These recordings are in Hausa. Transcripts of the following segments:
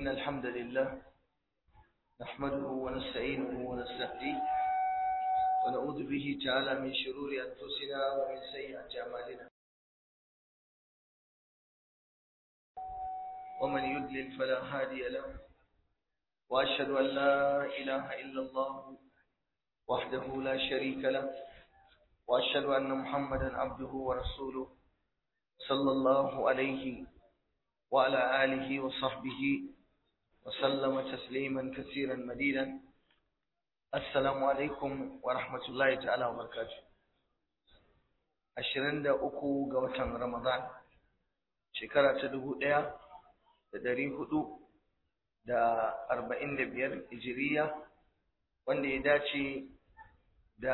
إن الحمد لله نحمده ونستعينه ونستهديه ونعوذ به تعالى من شرور أنفسنا ومن سيئات أعمالنا ومن يضلل فلا هادي له وأشهد أن لا إله إلا الله وحده لا شريك له وأشهد أن محمدا عبده ورسوله صلى الله عليه وعلى آله وصحبه وسلم تسليما كثيرا مديدا السلام عليكم ورحمة الله تعالى وبركاته ashirin da uku ga watan Ramadan shekara ta dubu ɗaya da ɗari hudu da arba'in da biyar hijiriya wanda ya dace da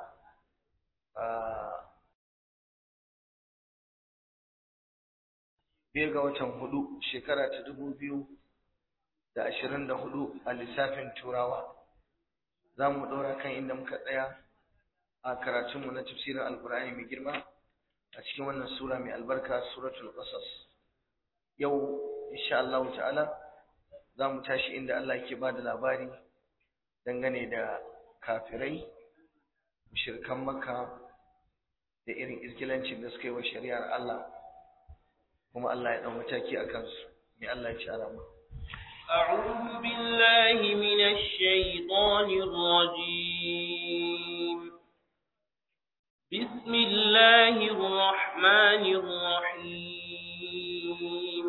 biyar ga watan hudu shekara ta dubu biyu da ashirin da hudu a lissafin turawa za mu ɗora kan inda muka tsaya a karatunmu na tafsirin alkur'ani mai girma a cikin wannan sura mai albarka suratul qasas yau insha Allah ta'ala za mu tashi inda Allah yake ba da labari dangane da kafirai mushrikan makka da irin irkilancin da suka yi wa shari'ar Allah kuma Allah ya ɗau mataki a kansu mai Allah ya ci alama أعوذ بالله من الشيطان الرجيم بسم الله الرحمن الرحيم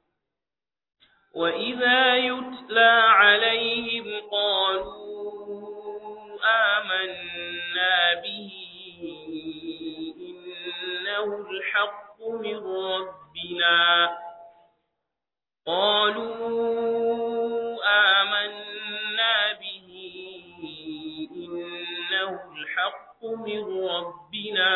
وإذا يتلى عليهم قالوا آمنا به إنه الحق من ربنا قالوا آمنا به إنه الحق من ربنا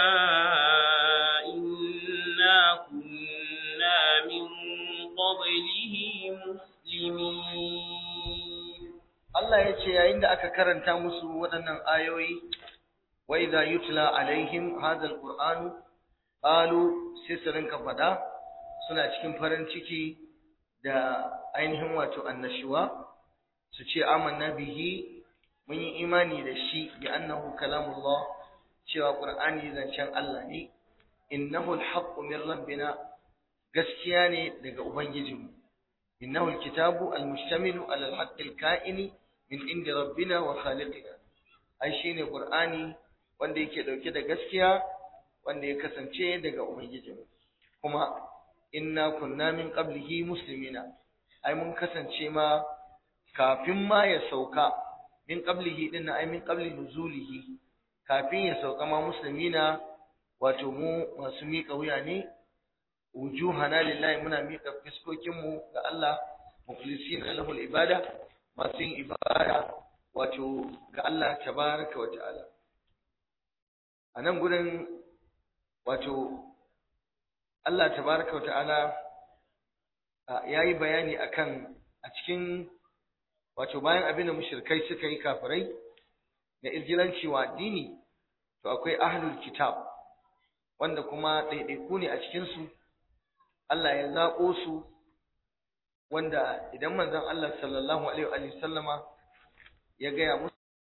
إنا كنا من قبله مسلمين Allah ya ce yayin da aka karanta musu waɗannan ayoyi wa idza yutla alaihim hadha alqur'anu qalu sai su rinka faɗa suna cikin farin ciki da ainihin wato annashuwa su ce amanna bihi mun yi imani da shi bi annahu kalamullah cewa qur'ani zancen Allah ne innahu alhaqqu min rabbina gaskiya ne daga ubangijinmu innahu alkitabu almustamilu ala alhaqqi alka'ini min inda rabbina wa khaliqina ai shine qur'ani wanda yake dauke da gaskiya wanda ya kasance daga ubangijinmu kuma inna kunna min qablihi muslimina ai mun kasance ma kafin ma ya sauka min qablihi din ai min qabli nuzulihi kafin ya sauka ma muslimina wato mu masu miƙa wuya ne wujuhana lillahi muna miƙa fiskokin mu ga Allah mukhlisina lahu ibada masu yin ibada wato ga Allah tabaraka wa ta'ala a nan gurin wato Allah tabaraka wa ta'ala ya yi bayani akan a cikin wato bayan abin da mushrikai suka yi kafirai da izgilanci wa addini to akwai ahlul kitab wanda kuma ɗaiɗaiku ne a cikinsu Allah ya zaɓo su wanda idan manzon Allah sallallahu alaihi wa sallama ya gaya musu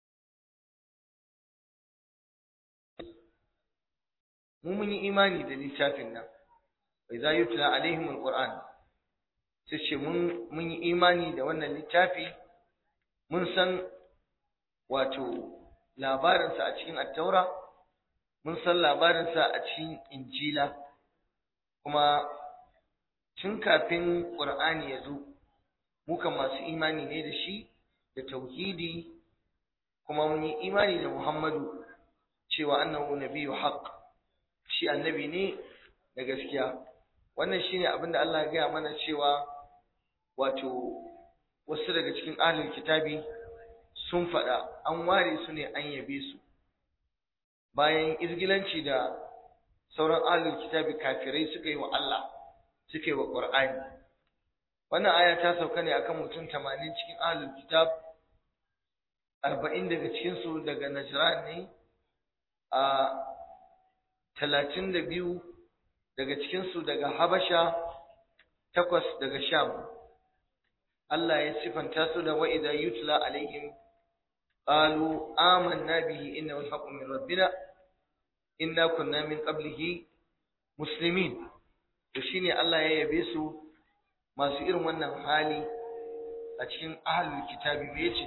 mu mun yi imani da littafin nan wa idza yutla alaihim alquran sai ce mun mun yi imani da wannan littafi mun san wato labarinsa a cikin attaura mun san labarinsa a cikin injila kuma tun kafin qur'ani ya zo muka masu imani ne da shi da tauhidi kuma mun yi imani da muhammadu cewa annahu nabiyyu haqq shi annabi ne da gaskiya wannan shine abin da Allah ya gaya mana cewa wato wasu daga cikin ahlul kitabi sun faɗa an ware su ne an yabe su bayan izgilanci da sauran ahlul kitabi kafirai suka yi wa Allah suka yi wa Qur'ani wannan aya ta sauka ne akan mutum 80 cikin ahlul kitab 40 daga cikin su daga Najran ne a talatin da biyu daga cikinsu daga Habasha takwas daga Sham Allah ya sifanta su da wa idza yutla alaihim qalu amanna bihi innahu al-haqqu min rabbina inna kunna min qablihi muslimin to shine Allah ya yabe su masu irin wannan hali a cikin ahlul kitabi me yace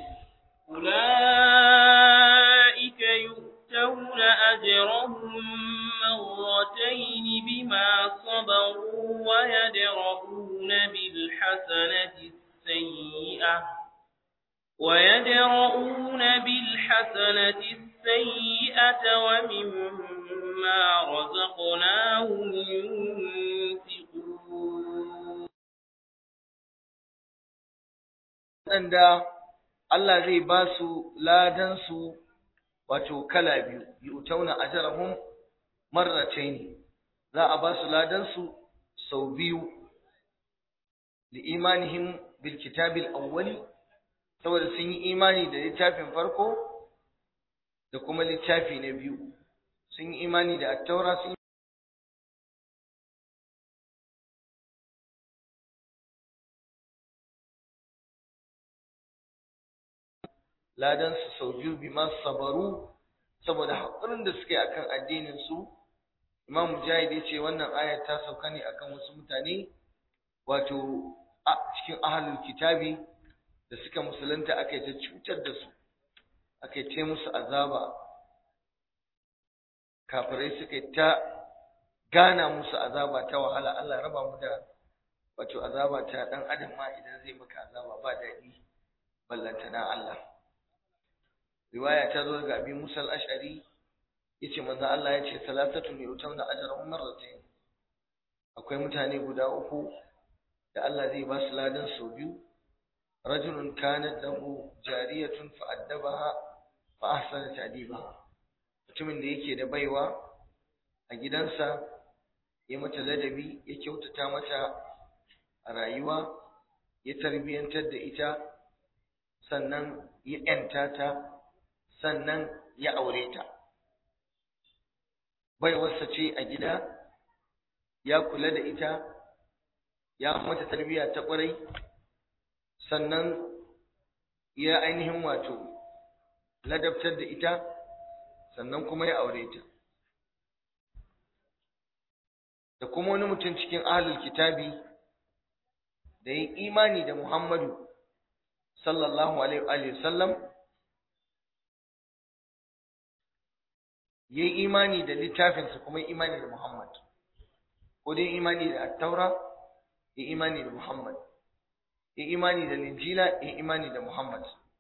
أولئك يؤتون أجرهم مرتين بما صبروا ويدرؤون بالحسنة السيئة ويدرؤون بالحسنة السيئة ومما رزقناهم ينفقون waɗanda Allah zai ba su ladansu wato kala biyu yu'tauna ajrahum marratayn za a ba su ladansu sau biyu li imanihim bil kitabil awwali saboda sun yi imani da littafin farko da kuma littafi na biyu sun yi imani da at-taura sun ladan su sau biyu bi masu sabaru saboda haƙurin da suka yi akan addinin su Imam Mujahid ya ce wannan ayar ta sauka ne akan wasu mutane wato a cikin ahlul kitabi da suka musulunta aka yi ta cutar da su aka yi ta musu azaba kafirai suka yi ta gana musu azaba ta wahala Allah raba mu da wato azaba ta dan adam ma idan zai maka azaba ba daɗi ballantana Allah riwaya ta zo ga Abi Musa al-Ash'ari yace manzo Allah yace salatatu ne utamna ajrahum marratayn akwai mutane guda uku da Allah zai ba su ladan sau biyu rajulun kanat lahu jariyatun fa addabaha fa ahsana ta'dibaha mutumin da yake da baiwa a gidansa ya mata ladabi ya kyautata mata a rayuwa ya tarbiyantar da ita sannan ya ‘yanta ta sannan ya aure ta baiwarsa ce a gida ya kula da ita ya mata tarbiyya ta ƙwarai sannan ya ainihin wato ladabtar da ita sannan kuma ya aure ta da kuma wani mutum cikin ahlul kitabi da ya imani da Muhammadu sallallahu alaihi wa sallam ya yi imani da littafinsa kuma ya imani da Muhammad ko dai imani da attaura ya imani da Muhammad ya imani da linjila ya imani da Muhammad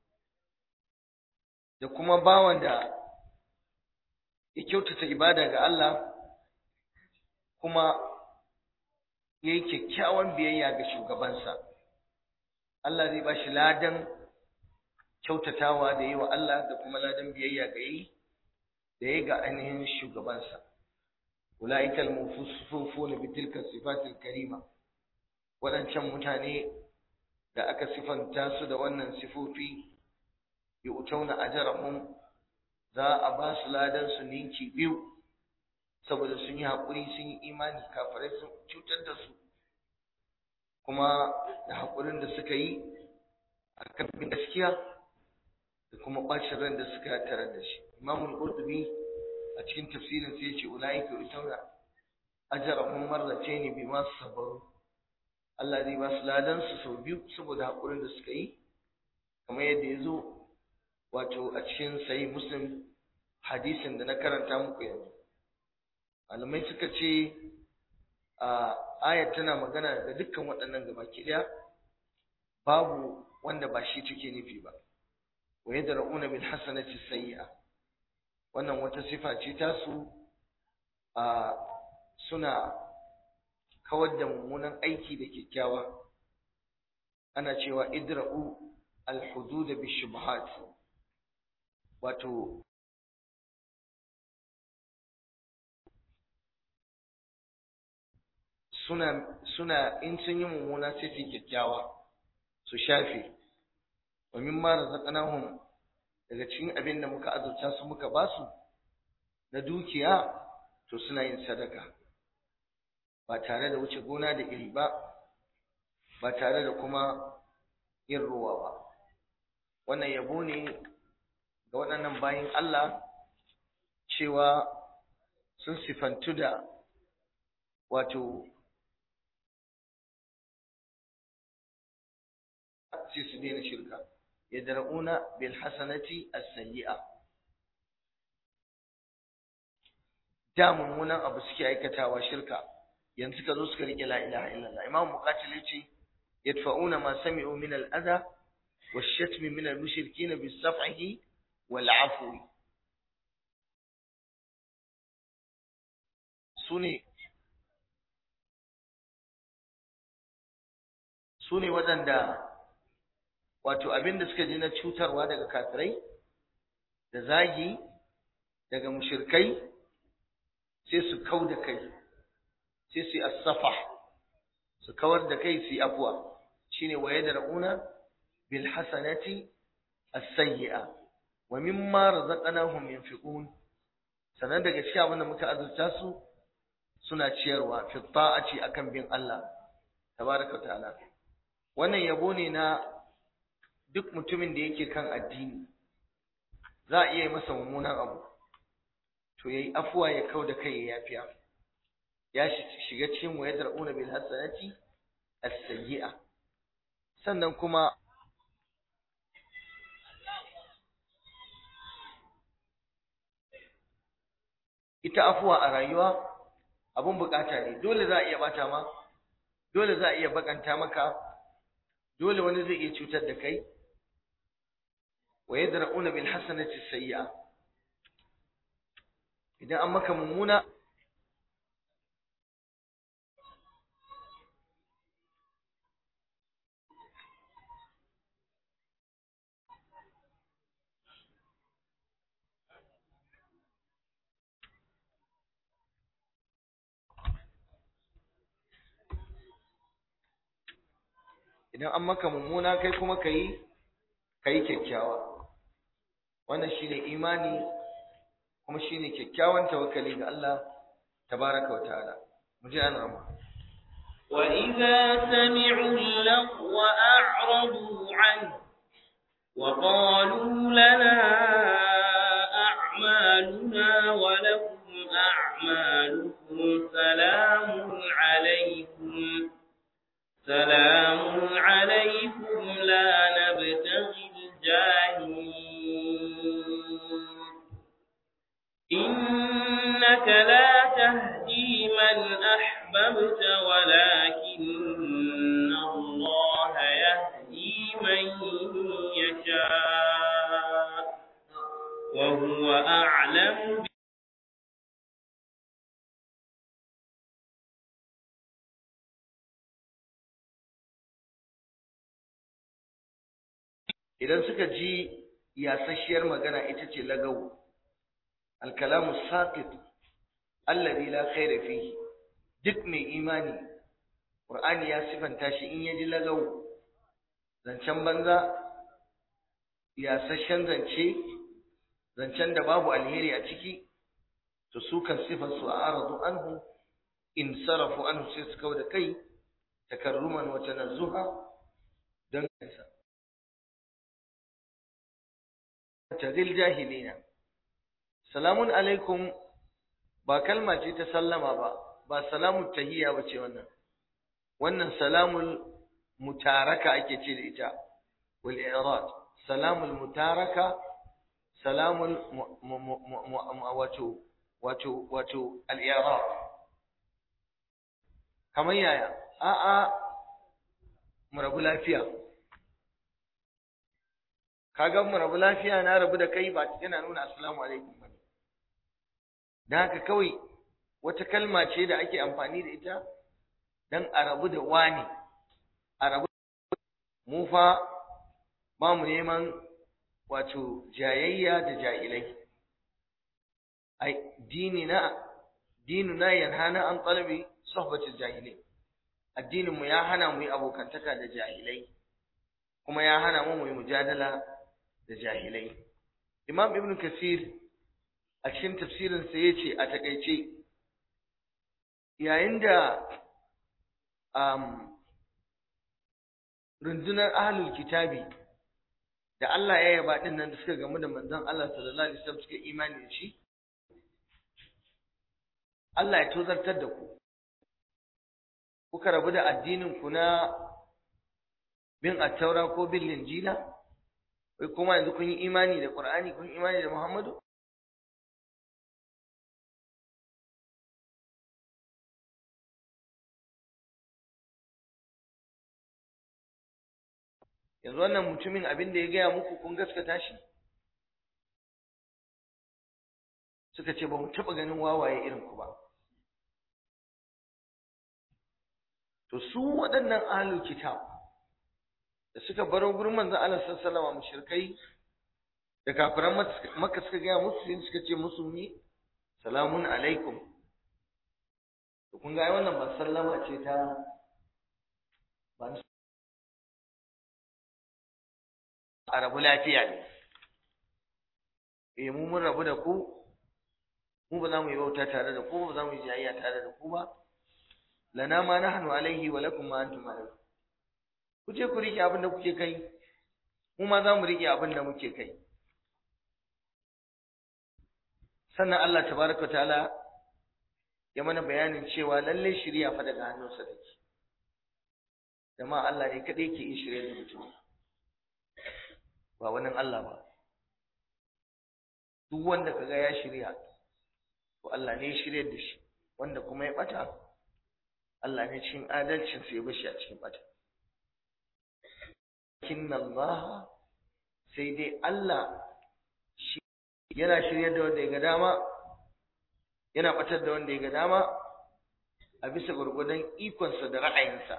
da kuma bawan da ya kyautata ibada ga Allah kuma ya yi kyakkyawan biyayya ga shugabansa Allah zai ba shi ladan kyautatawa da yi wa Allah da kuma ladan biyayya ga yi da ya ga ainihin shugabansa ula'ika al-mufufuna bi tilka sifatil karima wadancan mutane da aka sifanta su da wannan sifofi yu'tauna ajrahum za a ba su ladan su ninki biyu saboda sun yi haƙuri sun yi imani kafirai sun cutar da su kuma da haƙurin da suka yi a kan bin gaskiya da kuma ɓacin ran da suka tare da shi imamul qurtubi a cikin tafsirin sai yace ulaika yutawna ajrahum marratayn bima sabaru Allah zai ba su ladan su sau biyu saboda haƙurin da suka yi kamar yadda ya zo wato a cikin sahih muslim hadisin da na karanta muku yanzu malamai suka ce a ayat tana magana da dukkan waɗannan gabaki ɗaya babu wanda ba shi take nufi ba wa yadra'una bil hasanati sayyi'a wannan wata sifa ce ta su a suna kawar da mummunan aiki da kyakkyawa ana cewa idra'u al hudud bi shubhat wato suna suna in sun yi mummuna sai su kyakkyawa su shafe wa mimma razaqnahum daga cikin abin da muka azurta su muka basu na dukiya to suna yin sadaka ba tare da wuce gona da iri ba ba tare da kuma yin ruwa ba wannan yabo ne ga waɗannan bayin Allah cewa sun sifantu da wato sai su daina shirka yadra'una bil hasanati as-sayyi'a da mummunan abu suke aikatawa shirka yanzu ka zo suka rike la ilaha illallah imam muqatil yace yadfa'una ma sami'u min al-adha wash-shatm min al-mushrikeen bis-safhi wal-'afwi sune sune waɗanda wato abin da suka ji na cutarwa daga kafirai da zagi daga mushirkai sai su kau da kai sai su yi asafa su kawar da kai su yi afuwa shine wa yadra'una bil hasanati as-sayyi'a wa mimma razaqnahum yunfiqun sanan daga cikin abin da muka azurta su suna ciyarwa fi ta'ati akan bin Allah tabaraka ta'ala wannan yabo ne na duk mutumin da yake kan addini za a iya yi masa mummunan abu to yayi afuwa ya kau da kai ya yafiya ya shiga cikin wa yadra'una bil hasanati as-sayyi'a sannan kuma ita afuwa a rayuwa abun bukata ne dole za a iya bata ma dole za a iya bakanta maka dole wani zai iya cutar da kai wa yadra'una bil hasanati sayyi'a idan an maka mummuna idan an maka mummuna kai kuma kai kai kyakkyawa wannan shine imani kuma shine kyakkyawan tawakkali ga Allah tabaraka wa ta'ala mu ji an rama وإذا سمعوا اللغو أعرضوا عنه وقالوا لنا أعمالنا ولكم أعمالكم سلام عليكم سلام عليكم لا نبتغي الجاهلين إنك لا تهدي من أحببت ولكن الله يهدي من يشاء وهو أعلم idan suka ji yasasshiyar magana ita ce lagawu alkalamu saqit alladhi la khayra fihi duk mai imani qur'ani ya sifanta shi in yaji lagawu zancen banza yasasshen zance zancen da babu alheri a ciki to su kan sifar su a'radu anhu in sarafu anhu sai su kauda kai takarruman wa tanazzuha dan kansa tazil jahilina salamun alaikum ba kalma ce ta sallama ba ba salamun tahiyya ba ce wannan wannan salamul mutaraka ake ce da ita wal i'rad salamul mutaraka salamul wato wato wato al i'rad kamar yaya a a mu rabu lafiya kaga mu rabu lafiya na rabu da kai ba yana nuna assalamu alaikum ba dan haka kawai wata kalma ce da ake amfani da ita dan a rabu da wani a rabu mu fa ba mu neman wato jayayya da jahilai ai dinina dinuna yanhana an talabi sohbatul jahilai addinin mu ya hana mu yi abokantaka da jahilai kuma ya hana mu mu yi mujadala da jahilai imam ibn kasir a cikin tafsirin sa yace a takeice yayin da um, rundunar ahlul kitabi da Allah ya yaba din nan da suka gamu da manzon Allah sallallahu alaihi wasallam suka imani da shi Allah ya tozartar da ku kuka rabu da addinin ku na bin attaura ko bin linjila wai kuma yanzu kun yi imani da Qur'ani kun yi imani da Muhammadu yanzu wannan mutumin abin da ya gaya muku kun gaskata shi suka ce ba mu taɓa ganin wawaye irin ku ba to su waɗannan ahlul kitab da suka baro gurin manzon Allah sallallahu alaihi wasallam mushrikai da kafiran makka suka gaya musu sai suka ce musu ni salamun alaikum to kun ga ai wannan ba sallama ce ta ba a rabu lafiya ne eh mu mun rabu da ku mu ba za mu yi bauta tare da ku ba za mu yi jayayya tare da ku ba lana ma nahnu alaihi wa lakum ma antum alaihi ku je ku rike abin da kuke kai mu ma za mu rike abin da muke kai sannan Allah tabaraka ta'ala ya mana bayanin cewa lalle shirya fa daga hannunsa take jama'a Allah ne kadai ke yin shirye da mutum ba wani Allah ba duk wanda kaga ya shirya to Allah ne ya shirye da shi wanda kuma ya bata Allah ne cikin adalcin sa ya bashi a cikin bata kinna Allah sai dai Allah shi yana shirye da wanda ya ga dama yana batar da wanda ya ga dama a bisa gurgudan ikonsa da ra'ayinsa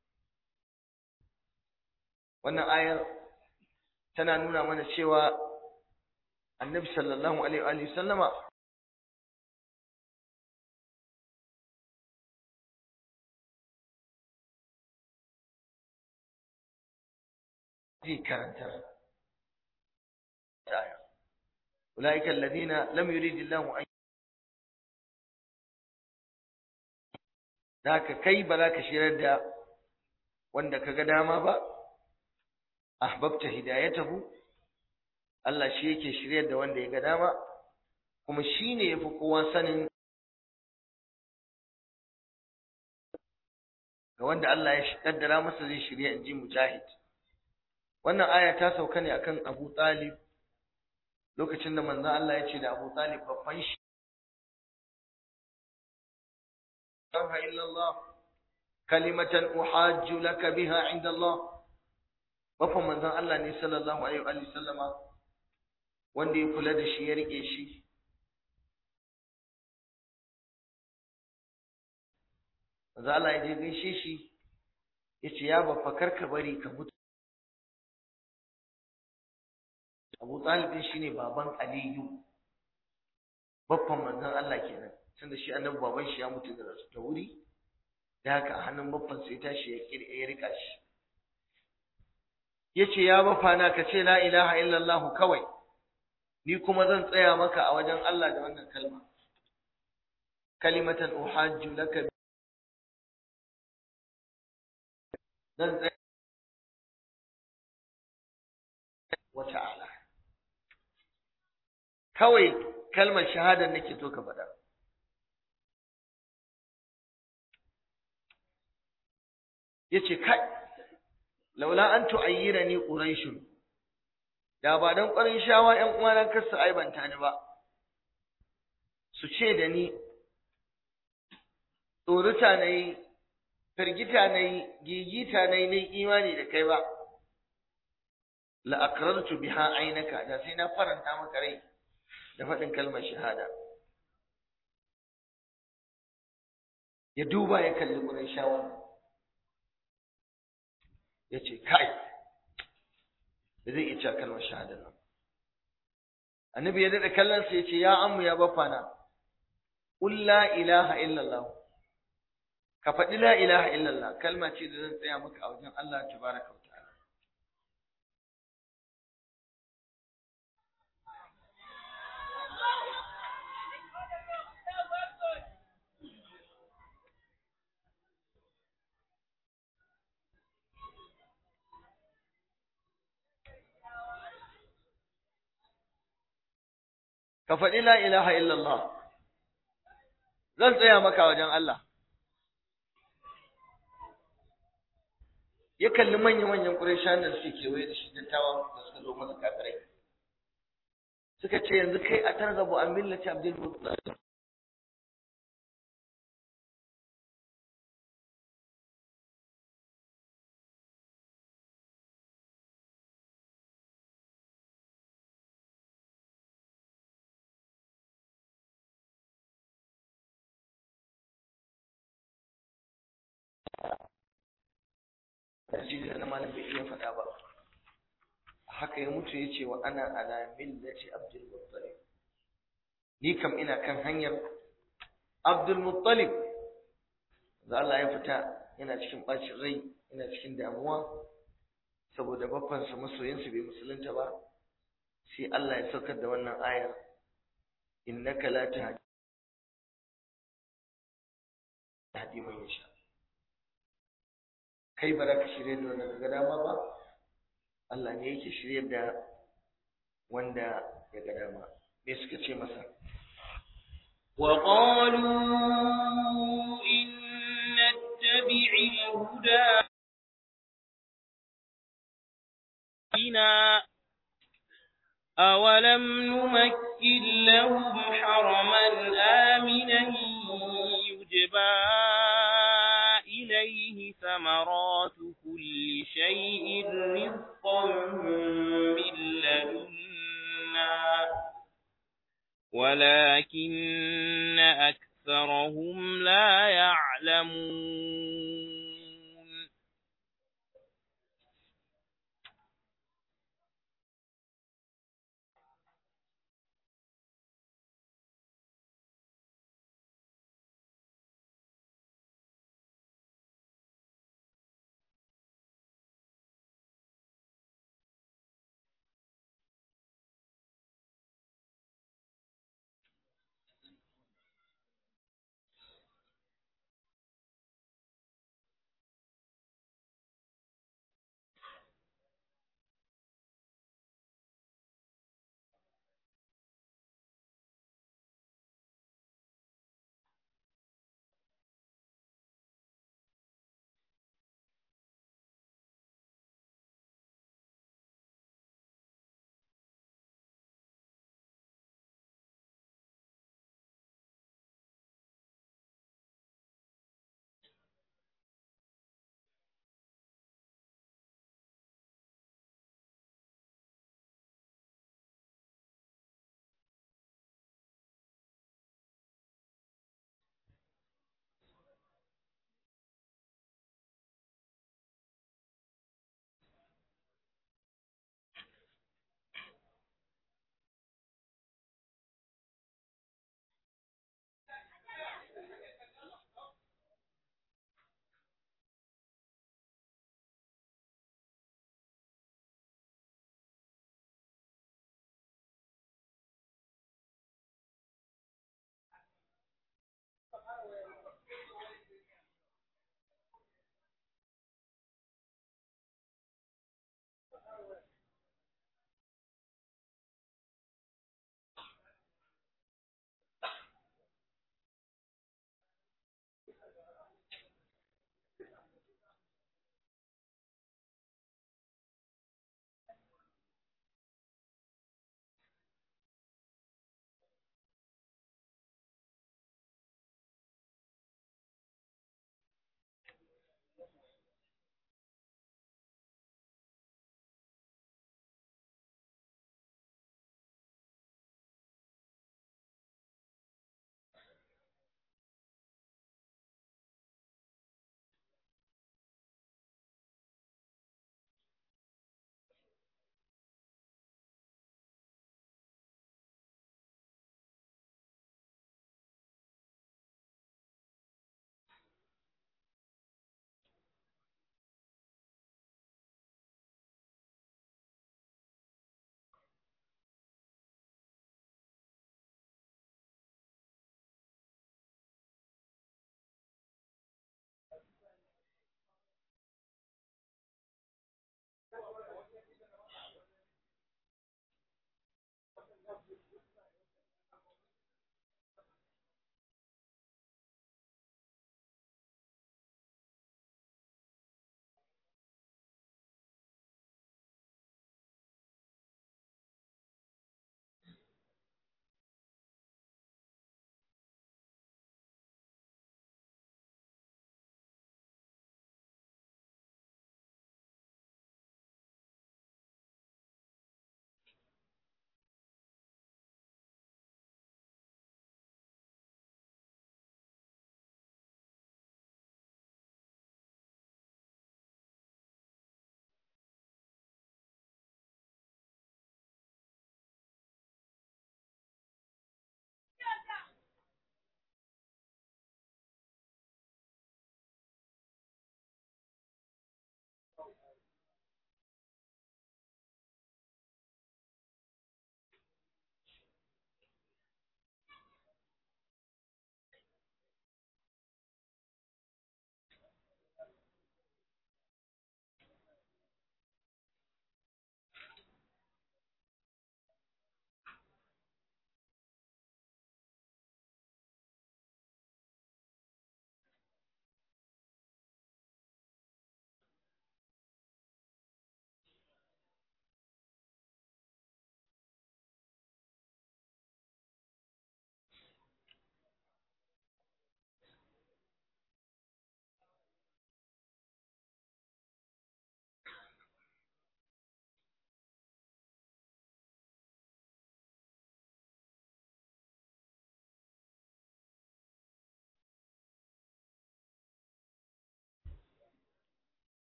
wannan ayar tana nuna mana cewa annabi sallallahu alaihi wa sallama zai karantar aya ulaika alladhina lam yurid Allahu an zaka kai ba za ka shirar da wanda kaga dama ba ahbabta hidayatahu Allah shi yake shiryar da wanda ya ga dama kuma shine yafi kowa sanin ga wanda Allah ya kaddara masa zai shirya inji mujahid wannan aya ta sauka ne akan Abu Talib lokacin da manzon Allah ya ce da Abu Talib babban shi ilaha illallah kalimatan uhajju laka biha inda Allah bafan manzon Allah ne sallallahu alaihi wa sallama wanda ya kula da shi ya rike shi manzon Allah ya je gaishe shi ya ce ya bafa karka bari ka mutu Abu Talib din shine baban Aliyu baffan manzon Allah kenan tunda shi annabi baban shi ya mutu da da wuri da haka a hannun baffan sai tashi ya ya rika shi yace ya baffa na ka ce la ilaha illallah kawai ni kuma zan tsaya maka a wajen Allah da wannan kalma kalimatan uhajju laka zan tsaya wa ta'ala kawai kalmar shahada nake so ka faɗa yace kai laula an tu'ayyirani quraishun da ba dan ƙwarin shawa ƴan uwana kar su aibanta ni ba su ce da ni tsorita nayi firgita nayi gigita nayi nayi imani da kai ba la aqrartu biha aynaka da sai na faranta maka rai da faɗin kalmar shahada ya duba ya kalli ƙurin shawar ya ce kai da zai iya cewa kalmar shahada nan annabi ya daɗa kallonsa ya ce ya ammu ya bafana ƙul la ilaha illallah ka faɗi la ilaha illallah kalma ce da zan tsaya maka a wajen Allah tabaraka wa ta'ala ka faɗi la ilaha illallah zan tsaya maka wajen Allah ya kalli manya-manyan ƙurayshan da suke kewaye da shi dattawan da suka zo masa kafirai suka ce yanzu kai a targabu an millati abdul muttalib tasiri na malam bai iya faɗa ba haka ya mutu ya ce wa ana ala millati abdul muttalib ni kam ina kan hanyar abdul muttalib da Allah ya fita yana cikin bacin rai yana cikin damuwa saboda babbansa masoyinsa bai musulunta ba sai Allah ya saukar da wannan ayar innaka la tahdi man yasha kai ba za ka shirya da wanda ga dama ba Allah ne yake shirya da wanda ya ga dama me suka ce masa وقالوا إن نتبع الهدى بنا أولم نمكن لهم حرما آمنا يجبى إليه ثمرات كل شيء رزقا من لدنا ولكن أكثرهم لا يعلمون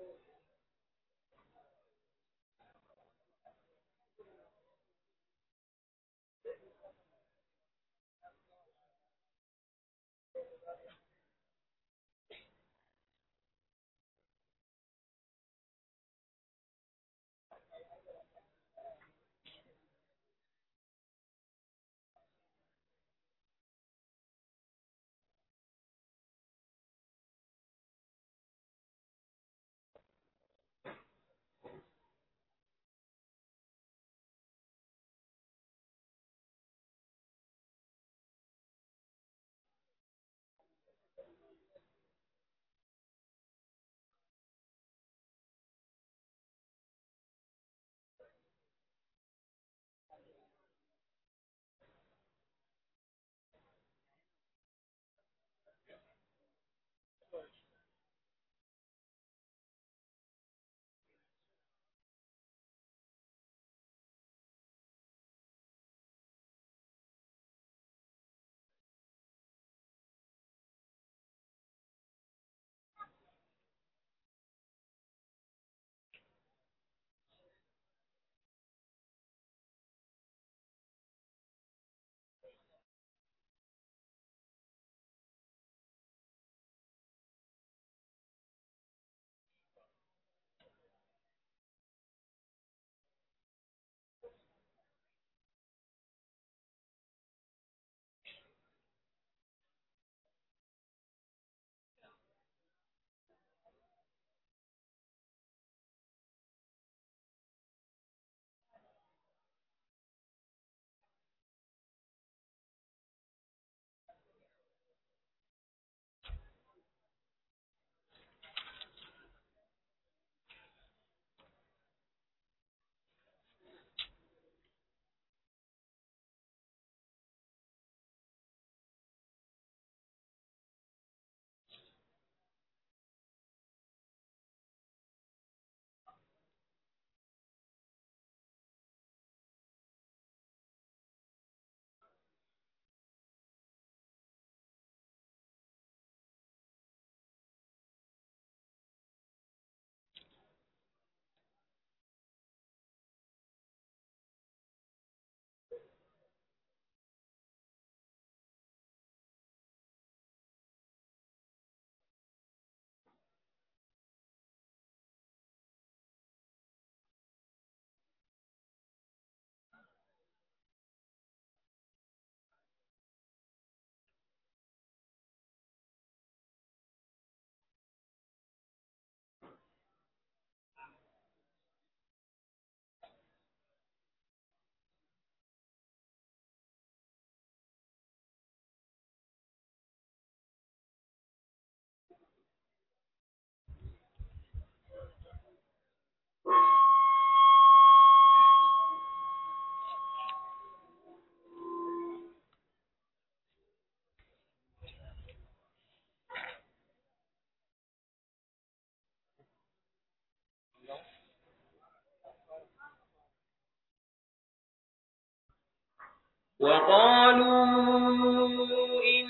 وقالوا إن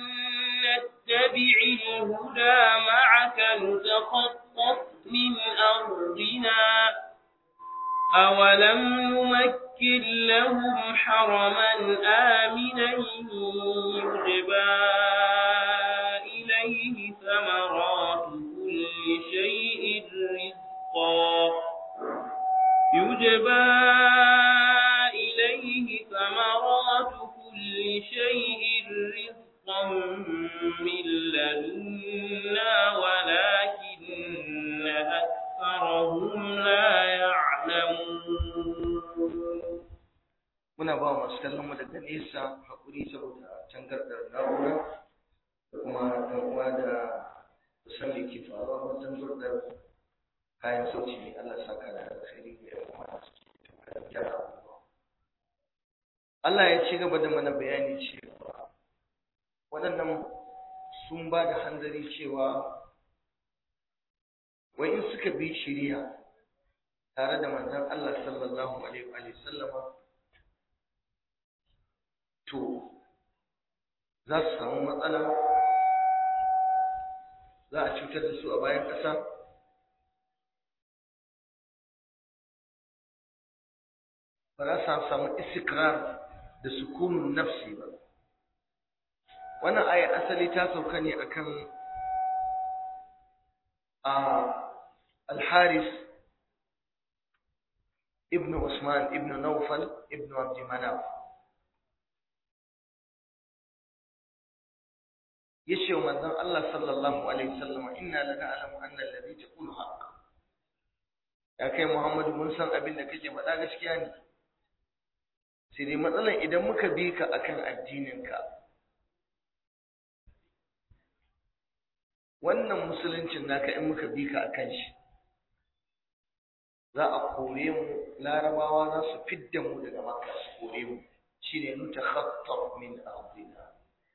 نتبع الهدى معك نتخطف من أرضنا أولم نمكن لهم حرما آمنا يجبى إليه ثمرات كل شيء رزقا يجبى إليه ثمرات كل شيء رزقا من لدنا ولكن أكثرهم لا يعلمون muna ba masu kallon mu daga nesa hakuri saboda tangardar na'ura da kuma ɗan uwa da san me ke faruwa wajen gurdar kayan sauti ne Allah saka da alkhairi ga yan uwa da suke gyara abubuwa Allah ya ci gaba da mana bayani cewa waɗannan sun ba da hanzari cewa wai in suka bi shiriya tare da manzon Allah sallallahu alaihi wa sallama to za su samu matsala za a cutar da su a bayan ƙasa ba za su samu istikrar da sukunun nafsi ba wannan aya asali ta sauka ne akan a al-haris ibn usman ibn nawfal ibn abd manaf yace wa manzon Allah sallallahu alaihi wasallam inna lana'lamu anna alladhi taqulu haqq ya kai Muhammadu mun san abin da kake faɗa gaskiya ne sai dai matsalan idan muka bi ka akan addininka wannan musuluncin naka in muka bi ka akan shi za a kore mu larabawa za su fidda mu daga makka su kore mu shine nutakhattab min ardina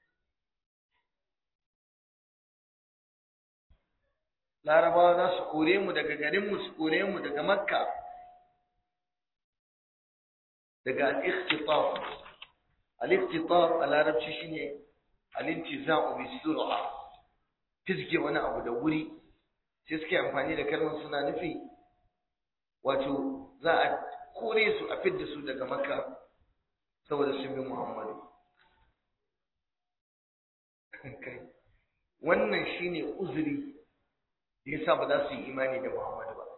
larabawa za su kore mu daga garinmu su kore mu daga makka daga al-ikhtitab al-ikhtitab a larabci shine al-intiza'u bi sur'a fizge wani abu da wuri sai suke amfani da kalmar suna nufi wato za a kore su a fidda su daga makka saboda sun bi muhammadu wannan shine uzuri da yasa ba za su yi imani da muhammadu ba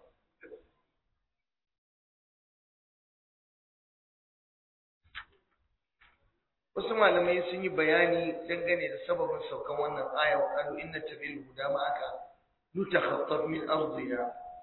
wasu malamai sun yi bayani dangane da sababin saukan wannan aya wa qalu inna tabil huda ma aka nutakhattaf min ardina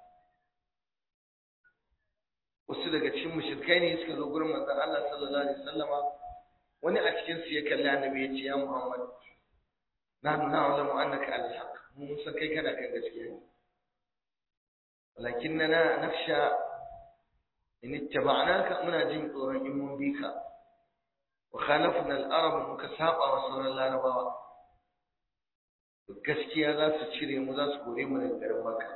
wasu daga cikin mushrikai ne suka zo gurin manzon Allah sallallahu alaihi wasallama wani a cikin su ya kalli annabi ya ce ya Muhammad nahnu na'lamu annaka al-haq mun san kai kana kan gaskiya ne walakinna nakhsha in ittaba'naka muna jin tsoron in mun bi ka wa khalafna al-arab muka saba wa sauran larabawa gaskiya za su cire mu za su kore mu daga garin Makka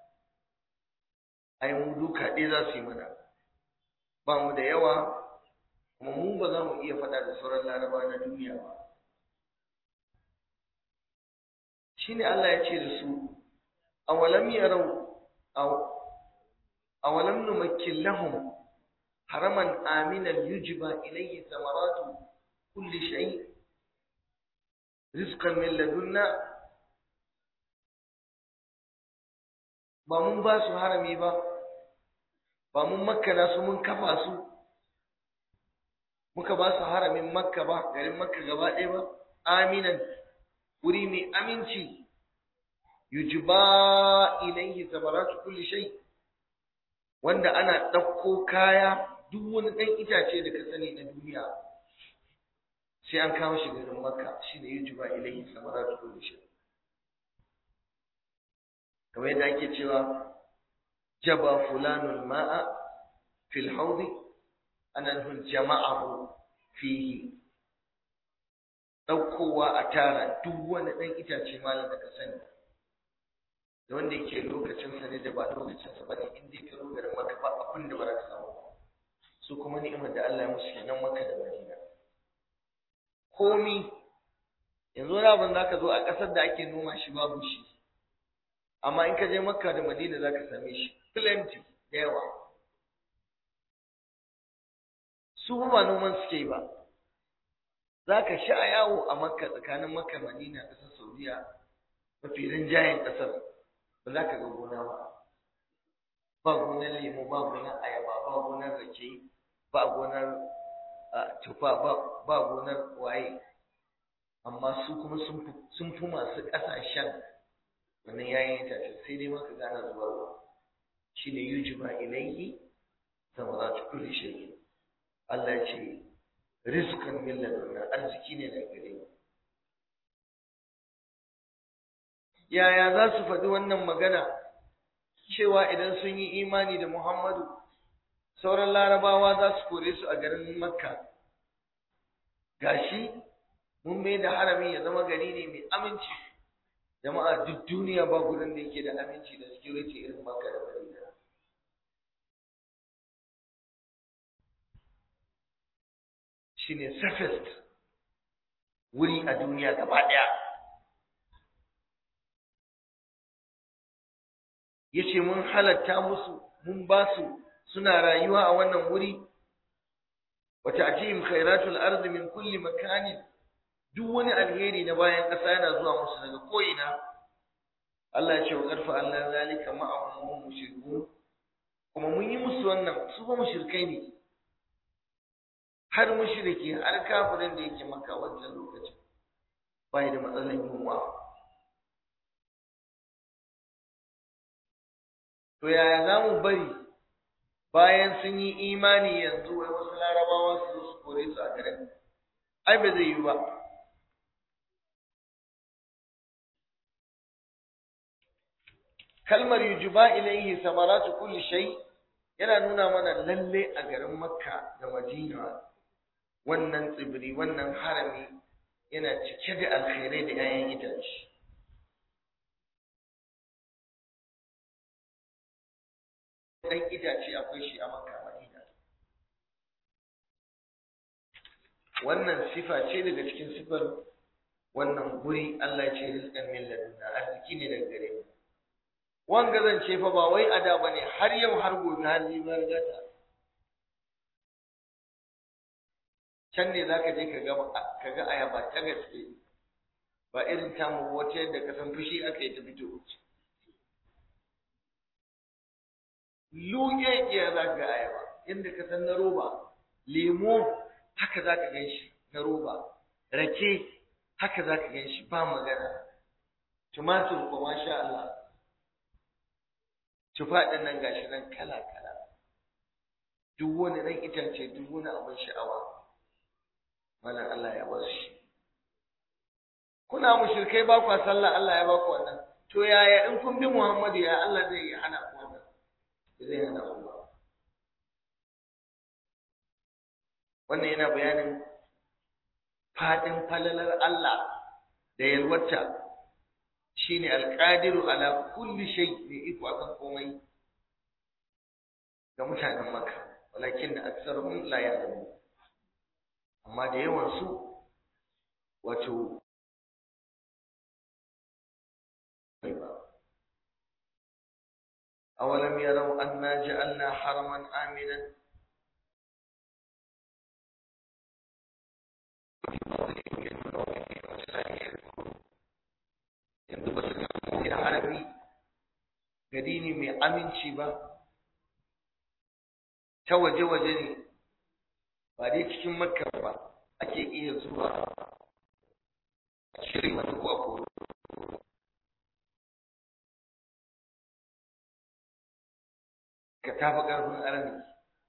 ai mu duka ɗaya za su yi mana ba mu da yawa kuma mu ba za mu iya faɗa da sauran larabawa na duniya ba shine Allah ya ce da su awalam yarau awalam numakkin lahum haraman aminan yujba ilayhi samaratu kulli shay rizqan min ladunna ba mun ba su harami ba ba mun makkana su mun kafa su muka ba su haramin makka ba garin makka gaba ɗaya ba aminan wuri mai aminci yujba ilayhi samaratu kulli shay wanda ana ɗauko kaya duk wani ɗan itace da ka sani na duniya sai an kawo shi garin makka shine yujba ilayhi samaratu kulli shay kamar yadda ake cewa jaba fulanul ma'a fil hawdi ana nufin jama'ahu fihi ɗaukowa a tara duk wani ɗan itace malam da ka sani da wanda yake lokacinsa ne da ba lokacinsa ba ne in dai ka zo garin maka ba abin da ba za ka samu su kuma ni'imar da Allah ya musu kenan maka da Madina komi yanzu wani abin za ka zo a ƙasar da ake noma shi babu shi amma in ka je makka da madina za ka same shi plenty da yawa su ba noman suke yi ba za ka sha yawo a makka tsakanin makka madina ƙasar saudiya mafi rinjayen ƙasar ba za ka ga gona ba ba gonar lemu ba gonar ayaba ba gonar rake ba gonar tufa ba gonar waye amma su kuma sun fi masu ƙasashen wannan yayin itace sai dai maka gane zubarwa shine yujiba ilayhi samaratu kulli shay Allah ya ce rizqan min ladunna arziki ne daga gare mu yaya za su faɗi wannan magana cewa idan sun yi imani da Muhammadu sauran larabawa za su kore su a garin Makka gashi mun mai da harami ya zama gari ne mai aminci jama'a duk duniya ba gurin da yake da aminci da security irin Makka da Madina shine safest wuri a duniya gaba daya yace mun halatta musu mun ba su suna rayuwa a wannan wuri wa ta'tihim khairatul ardi min kulli makanin duk wani alheri na bayan ƙasa yana zuwa musu daga ko'ina Allah ya ce wa ƙarfa Allah zalika ma'ahum mushrikun kuma mun yi musu wannan su ba mushrikai ne har mushriki har kafirin da yake maka wancan lokacin bai da matsalar yunwa to yaya za mu bari bayan sun yi imani yanzu wai wasu larabawa su zo su kore su a garin ai ba zai yi ba kalmar yujuba ilaihi samaratu kulli shay yana nuna mana lalle a garin makka da madina wannan tsibiri wannan harami yana cike da alkhairai da 'ya'yan itace dan itace akwai shi a makka madina wannan sifa ce daga cikin sifar wannan guri Allah ce rizqan min ladunna arziki ne daga gare mu wanga zance fa ba wai ada bane har yau har gobe har ni ba gata can ne zaka je ka ga ka ga ayaba ta gaske ba irin tamu wata yadda ka san fushi aka yi ta fito luge ya za ga ayaba inda ka san na roba lemo haka za ka gan shi na roba rake haka za ka gan shi ba magana tumatur ko masha Allah tufa ɗin nan gashi nan kala kala duk wani nan itace duk wani abin sha'awa wannan Allah ya bar shi kuna mushrikai ba kwa sallah Allah ya ba ku wannan to yaya in kun bi Muhammadu ya Allah zai yi hana ku wannan zai hana ku ba wannan yana bayanin fadin falalar Allah da yalwata shine alqadiru ala kulli shay ne iko akan komai ga mutanen Makka walakin da aksarun la ya'lamu amma da yawan su wato أولم يروا أنا جعلنا حرما آمنا yanzu ba su kamo da harabi gari ne mai aminci ba ta waje-waje ne ba dai cikin makka ba ake iya zuwa a shirin wani ko a koro ka tafi ƙarfin arziki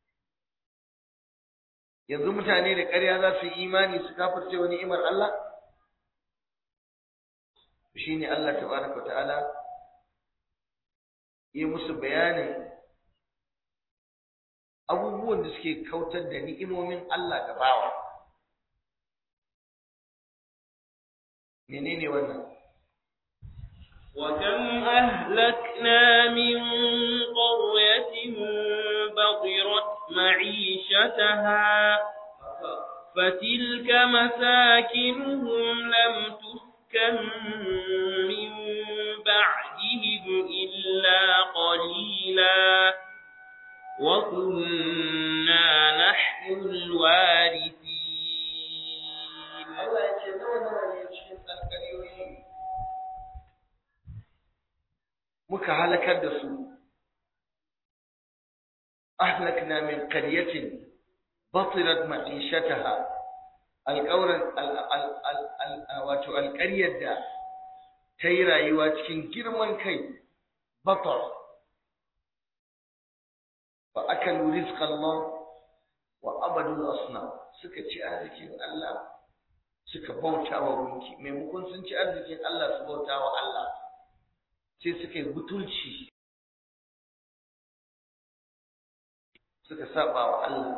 yanzu mutane da ƙarya za su yi imani su kafirce wani imar Allah shi ne Allah tabaraka ta'ala yi musu bayanin abubuwan da suke kautar da ni'imomin Allah ga bawa menene wannan وكم أهلكنا من قرية بطرت معيشتها فتلك مساكنهم لم تسكن من بعدهم إلا قليلا وكنا نحن الوارثين muka halakar da su ahlakna min qaryatin batirat ma'ishataha alqawran wato alqaryar da ta yi rayuwa cikin girman kai batar fa akalu rizqa Allah wa abadu al-asnam suka ci arzikin Allah suka bauta wa gunki maimakon sun ci arzikin Allah su bauta wa Allah sai suka yi butulci suka saba wa Allah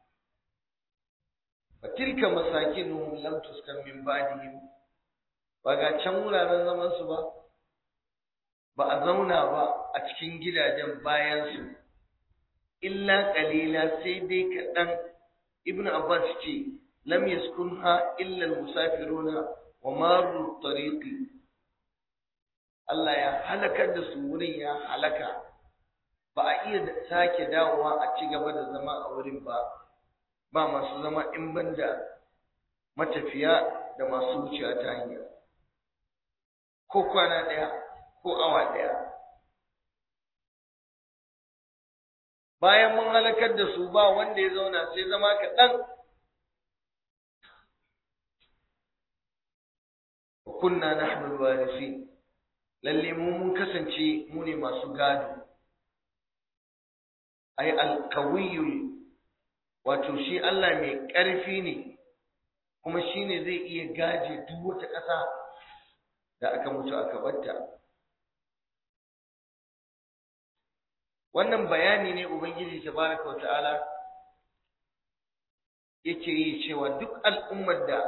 fatilka masakinuhum lam tuskan min ba'dihim ba ga can wuraren zaman su ba ba a zauna ba a cikin gidajen bayan su illa qalila sai dai kaɗan ibn abbas ce lam yaskunha illa al-musafiruna wa maru tariqi Allah ya halakar da su wurin ya halaka ba a iya sake dawowa a ci gaba da zama a wurin ba ba masu zama in banda matafiya da masu wucewa ta hanya ko kwana ɗaya ko awa ɗaya bayan mun halakar da su ba wanda ya zauna sai zama kaɗan kunna nahnu alwarisin lalle mu mun kasance mu ne masu gado ai alqawiyul wato shi Allah mai ƙarfi ne kuma shine zai iya gaje duk wata ƙasa da aka mutu aka batta wannan bayani ne ubangiji tabaraka wa ta'ala yake yi cewa duk al'ummar da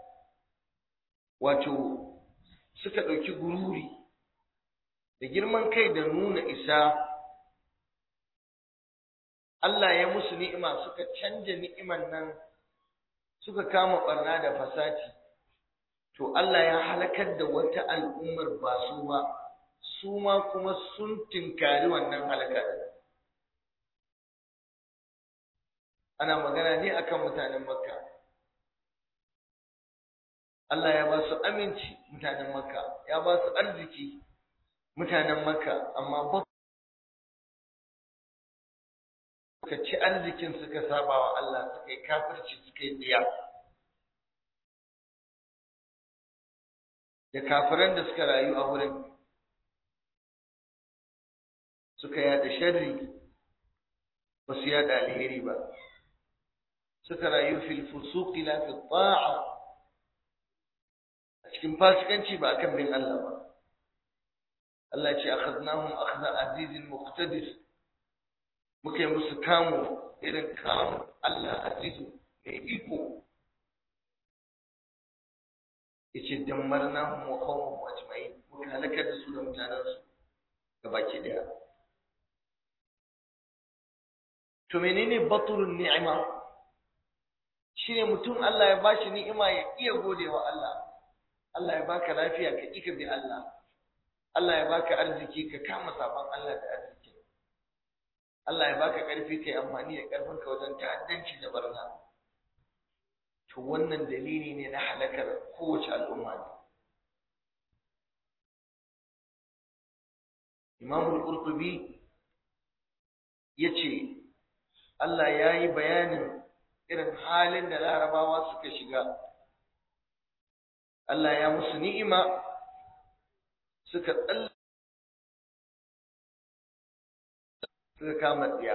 wato suka ɗauki gururi da girman kai da nuna isa Allah ya musu ni'ima suka canja ni'iman nan suka kama ɓarna da fasati to Allah ya halakar da wata al'ummar ba su ba su ma kuma sun tinkari wannan halakar ana magana ne akan mutanen makka Allah ya ba su aminci mutanen makka ya ba su arziki mutanen makka amma ba suka ci arzikin suka saba wa Allah suka yi kafirci suka yi tsiya da kafiran da suka rayu a wurin suka yada sharri ba su yada alheri ba suka rayu fil fusuqi la fi ta'a a cikin fasikanci ba akan bin Allah ba Allah ce akhadnahum akhdha azizin muqtadir muka yi musu kamu irin kamu Allah azizu mai iko yace dammarnahum wa qawmuhum ajma'in muka halakar da su da mutanensu gabaki daya to menene baturun ni'ima shine mutum Allah ya bashi ni'ima ya iya godewa Allah Allah ya baka lafiya ka ika bi Allah Allah ya baka arziki ka kama saban Allah da arziki Allah ya baka karfi kai amfani da karfin ka wajen ta'addanci da barna to wannan dalili ne na halakar kowace al'umma ne Imam al-Qurtubi yace Allah ya yi bayanin irin halin da larabawa suka shiga Allah ya musu ni'ima suka tsalla suka kama tsiya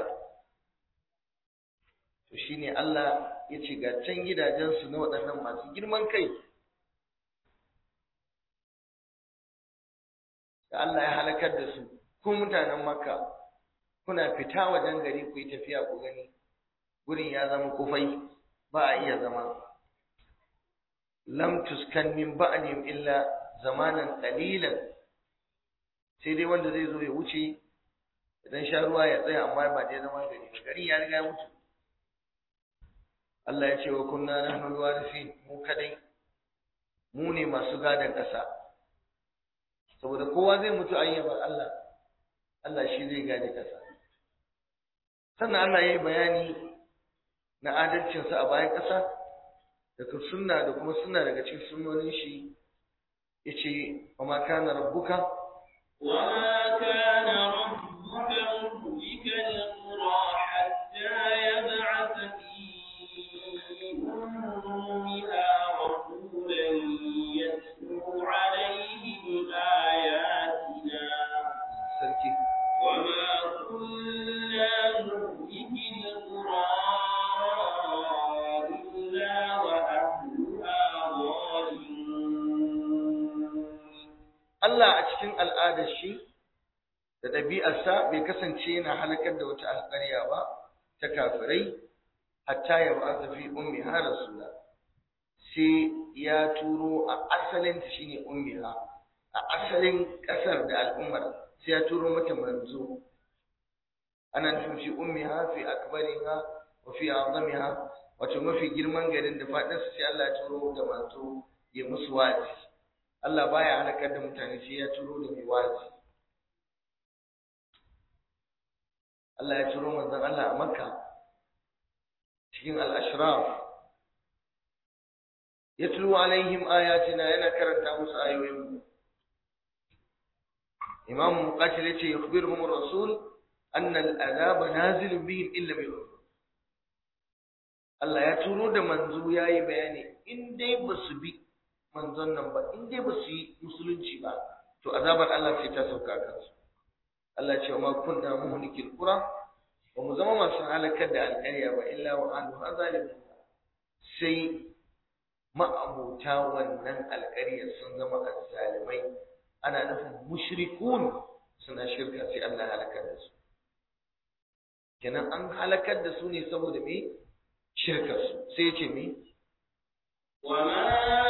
to shine Allah ya ce ga can gidajensu na waɗannan masu girman kai da Allah ya halakar da su ku mutanen makka kuna fita wajen gari ku yi tafiya ku gani gurin ya zama kufai ba a iya zama lam tuskan min ba'dihim illa zamanan qalilan sai dai wanda zai zo ya wuce idan sha ruwa ya tsaya amma ba dai zama gari ba gari ya riga ya mutu Allah ya ce wa kunna nahnu alwarithin mu kadai mu ne masu gadon ƙasa saboda kowa zai mutu ayyabar Allah Allah shi zai gade ƙasa sannan Allah ya yi bayani na adalcinsa a bayan ƙasa daga sunna da kuma sunna daga cikin sunnonin shi ya ce wa ma kana rabbuka wa ma kana rabbuka muhlika al-qura hatta yab'atha fi ummiha rasulan yatlu alayhim ayatina sarki wa ma kunna muhliki al-qura illa wa ahluha zalimun Allah a cikin al'adar shi da ɗabi'arsa bai kasance yana halakar da wata alƙarya ba ta kafirai hatta ya ba ta fi ummi har rasula sai ya turo a asalin ta shine ummiha a asalin ƙasar da al'ummar sai ya turo mata manzo ana nufin fi ummiha fi akbariha wa fi azamiha wato mafi girman garin da faɗinsa sai Allah ya turo da manzo ya musu wa'azi Allah baya halakar da mutane sai ya turo da mai wazi. Allah ya turo manzon Allah a Makka cikin al-ashraf yatlu alaihim ayatina yana karanta musu ayoyin imam muqatil yace yukhbiruhum ar-rasul anna al-adab nazil bihim illa bi Allah ya turo da manzo yayi bayani in dai ba su bi manzon nan ba in dai ba su yi musulunci ba to azabar Allah sai ta sauka kansu Allah ce ma kunna muhlikil qura ba mu zama masu halakar da alƙarya ba illa wa anhu azalimun sai ma'abuta wannan alƙaryar sun zama azzalimai ana nufin mushrikun suna shirka sai Allah halakar da su kenan an halakar da su ne saboda me shirkar su sai ce me وما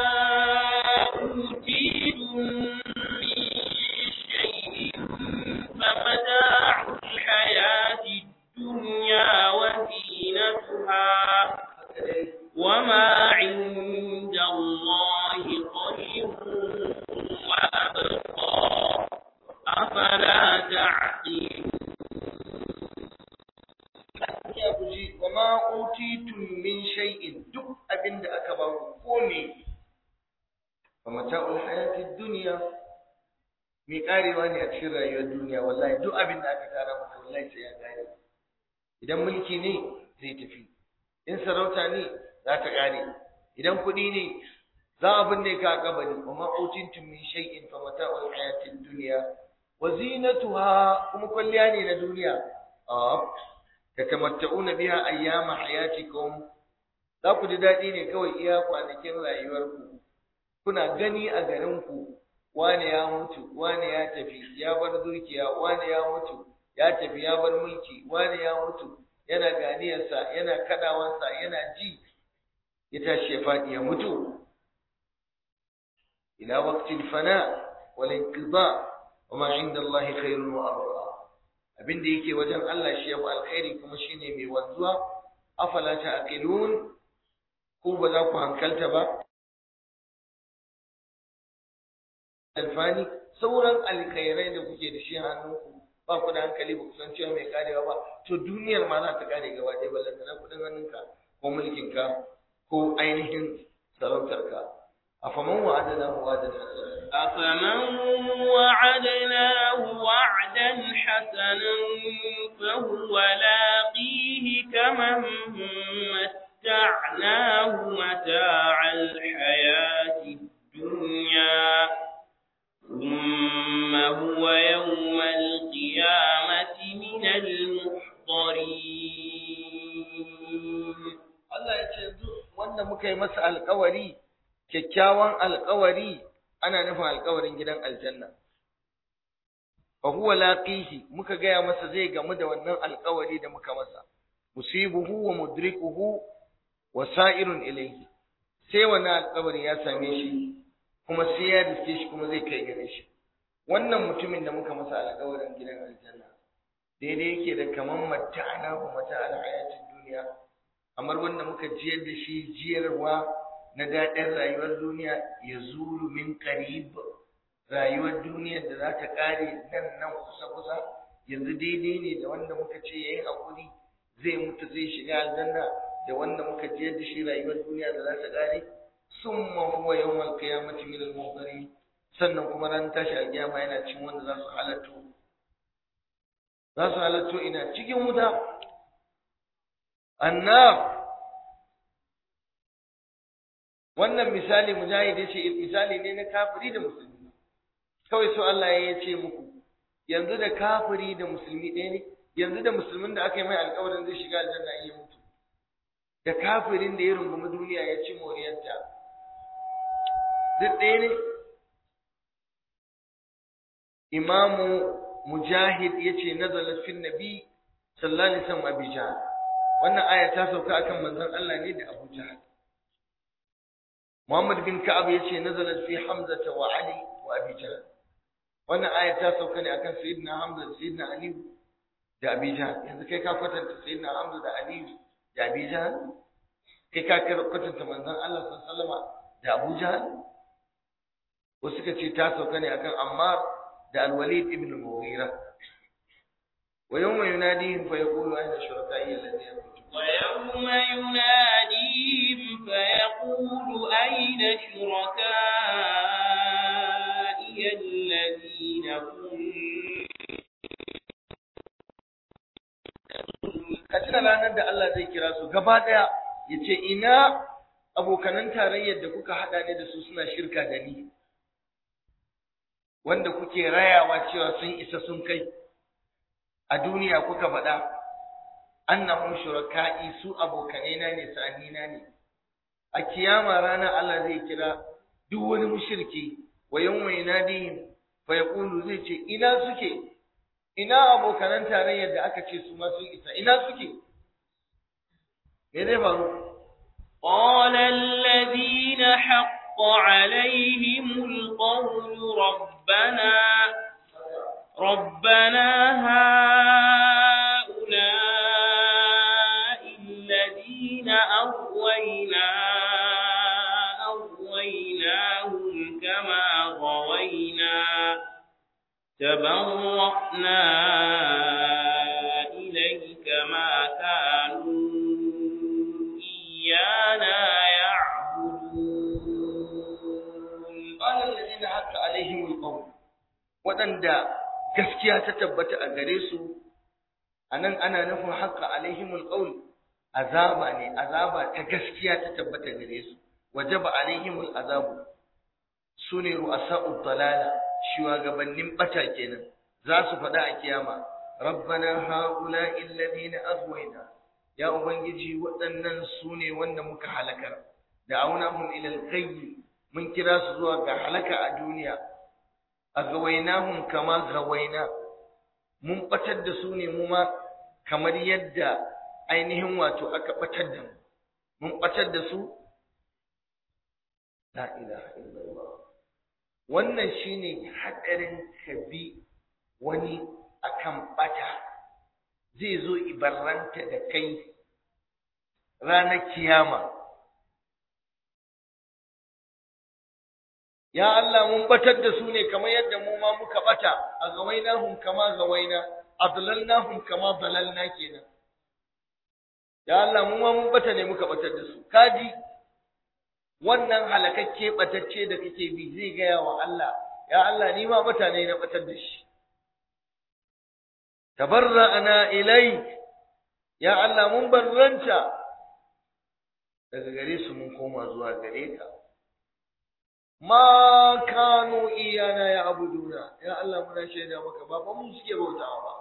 أوتيتم من شيء فمتاع الحياة الدنيا وزينتها وما عند الله خير وأبقى أفلا تعقلون ya guji wa ma utitum min shay'in duk abinda aka ba ku ko me fa mata'ul hayatid dunya mi karewa ne a cikin rayuwar duniya wallahi duk abinda aka tara maka wallahi sai ya kare idan mulki ne zai tafi in sarauta ne za ta kare idan kuɗi ne za a binne ka a kabari wa ma utitum min shay'in fa mata'ul hayatid dunya wa zinatuha kuma kwalliya ne na duniya a tatamatta'una biha ayyama hayatikum za ku ji daɗi ne kawai iya kwanakin rayuwarku kuna gani a garinku wane ya mutu wane ya tafi ya bar dukiya wane ya mutu ya tafi ya bar mulki wane ya mutu yana ganiyarsa yana kadawansa yana ji ya tashi ya faɗi ya mutu ila waqtil fana wal inqida wa ma inda Allah khairun wa abqa abin da yake wajen Allah shi yafi alkhairi kuma shine mai wanzuwa afala ta'qilun ko ba za ku hankalta ba alfani sauran alkhairai da kuke da shi hannunku ba ku da hankali ba ku san cewa mai karewa ba to duniyar ma za ta kare gaba ɗaya ballanta na kuɗin hannunka ko mulkinka ko ainihin sarautarka afaman wa'adana wa'adan أفمن وعدناه وعدا حسنا فهو لاقيه كمن متعناه متاع الحياة الدنيا ثم هو يوم القيامة من المحضرين Allah ya ce yanzu wanda muka yi masa alkawari kyakkyawan alkawari ana nufin alkawarin gidan aljanna fa huwa laqihi muka gaya masa zai gamu da wannan alkawari da muka masa musibuhu wa mudrikuhu wa sa'irun ilayhi sai wannan alkawari ya same shi kuma sai ya riske shi kuma zai kai gare shi wannan mutumin da muka masa alkawarin gidan aljanna daidai yake da kaman mata'ana wa mata'al hayatid duniya kamar wanda muka jiyar da shi jiyarwa na daɗin rayuwar duniya ya zuru min qarib rayuwar duniyar da za ta ƙare nan nan kusa kusa yanzu daidai ne da wanda muka ce yayi hakuri zai mutu zai shiga aljanna da wanda muka jiyar da shi rayuwar duniya da za ta ƙare summa huwa yawmal qiyamati min al sannan kuma ran tashi alƙiyama yana cin wanda za su halatto za su halatto ina cikin wuta annab wannan misali mujahid yace misali ne na kafiri da musulmi kawai so Allah ya ce muku yanzu da kafiri da musulmi ɗaya ne yanzu da musulmin da aka yi mai alƙawarin zai shiga aljanna in ya mutu da kafirin da ya rungumi duniya ya ci moriyarta duk ɗaya ne imamu mujahid yace nazala fil nabi sallallahu alaihi wasallam abijan wannan aya ta sauka akan manzon Allah ne da Abu Jahl Muhammad bin Ka'ab yace nazalat fi Hamza wa Ali wa Abi Jahl wannan aya ta sauka ne akan Sayyidina Hamza da Sayyidina Ali da Abi Jahl yanzu kai ka kwatanta Sayyidina Hamza da Ali da Abi Jahl kai ka kwatanta manzon Allah sallallahu alaihi wasallam da Abu Jahl wasu suka ce ta sauka ne akan Ammar da Al-Walid ibn Mughira wa yawma yunadihim fa yaqulu ayna shuraka'i alladhina kuntum ويوم يناديهم فيقول أين شركائي الذين ka tuna ranar da Allah zai kira su gaba daya ya ce ina abokanan tarayyar da kuka haɗa ne da su suna shirka da ni wanda kuke rayawa cewa sun isa sun kai a duniya kuka faɗa annahum shuraka'i su abokanai na ne sa'anina ne a kiyama ranar Allah zai kira duk wani mushriki wa yawma yanadihim fa yaqulu zai ce ina suke ina abokanan tarayyar da aka ce su ma sun isa ina suke me zai faru قال الذين حق عليهم القول ربنا ربنا هؤلاء الذين أغوينا أغويناهم كما غوينا تبرأنا إليك ما كانوا إيانا يعبدون qala alladhina hatta alaihim alqawl wadanda gaskiya ta tabbata a gare su anan ana nufin haqqa alaihim alqawl azaba ne azaba ta gaskiya ta tabbata gare su wajaba alaihim alazabu sune ru'asa'ud dalala shugabannin bata kenan za su faɗa a kiyama rabbana haula'i alladhina aghwayna ya ubangiji waɗannan sune wanda muka halakar da aunahum ila al-ghayy mun kira su zuwa ga halaka a duniya a gawainahum kama gawaina mun batar da su ne mu ma kamar yadda ainihin wato aka batar da mu mun batar da su la ilaha illallah wannan shine hadarin kabi wani akan bata zai zo ibarranta da kai ranar kiyama ya Allah mun batar da su ne kamar yadda mu ma muka bata a gawainahum kama gawaina adlalnahum kama dalalna kenan ya Allah mu ma mun bata ne muka batar da su kaji wannan halakakke batacce da kake bi zai gaya wa Allah ya Allah ni ma bata ne na batar da shi tabarra'ana ilai ya Allah mun barranta daga gare su mun koma zuwa gare ka ma kanu iyana ya abuduna ya Allah muna shaida maka ba fa mun suke bautawa ba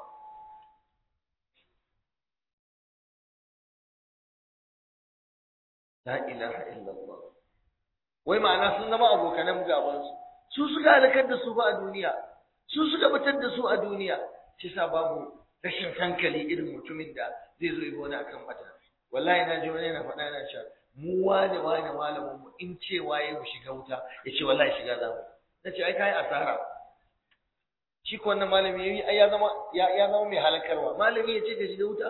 la ilaha illallah wai ma'ana sun zama abokanan gaban su su suka halakar da su ba a duniya su suka batar da su a duniya shi sa babu rashin hankali irin mutumin da zai zo yi wani akan mata wallahi na ji wani yana faɗa yana cewa mu wane wane malamin mu in cewa ya mu shiga wuta ya ce wallahi shiga za mu na ce ai kai asara shi ko wannan malami yayi ai ya zama ya, ya zama mai halakarwa malami ya ce ka shiga wuta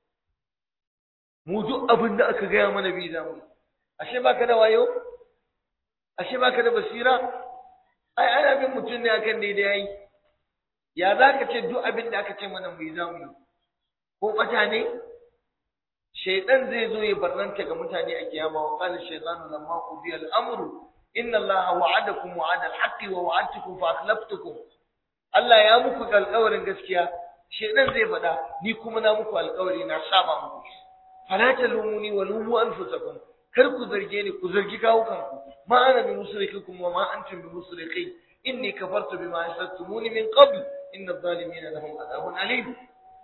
mu duk abin da aka gaya mana bi za mu ashe baka da wayo ashe baka da basira ai ana bin mutum ne akan daidai yayi ya za ka ce duk abin da aka ce mana mu yi za mu yi ko ɓata ne shaitan zai zo ya barranta ga mutane a kiyama wa qala shaytanu lamma qudiya al-amru inna allaha wa'adakum wa'ada al-haqqi wa wa'adtukum fa akhlaftukum Allah ya muku alƙawarin gaskiya shaitan zai faɗa ni kuma na muku alƙawari na saba muku fala talumuni wa lumu anfusakum kar ku zarge ni ku zargi kawukanku ma ana bi musrikikum wa ma antum bi musriki inni kafartu bima asattumuni min qabl inna adh-dhalimina lahum adhabun alim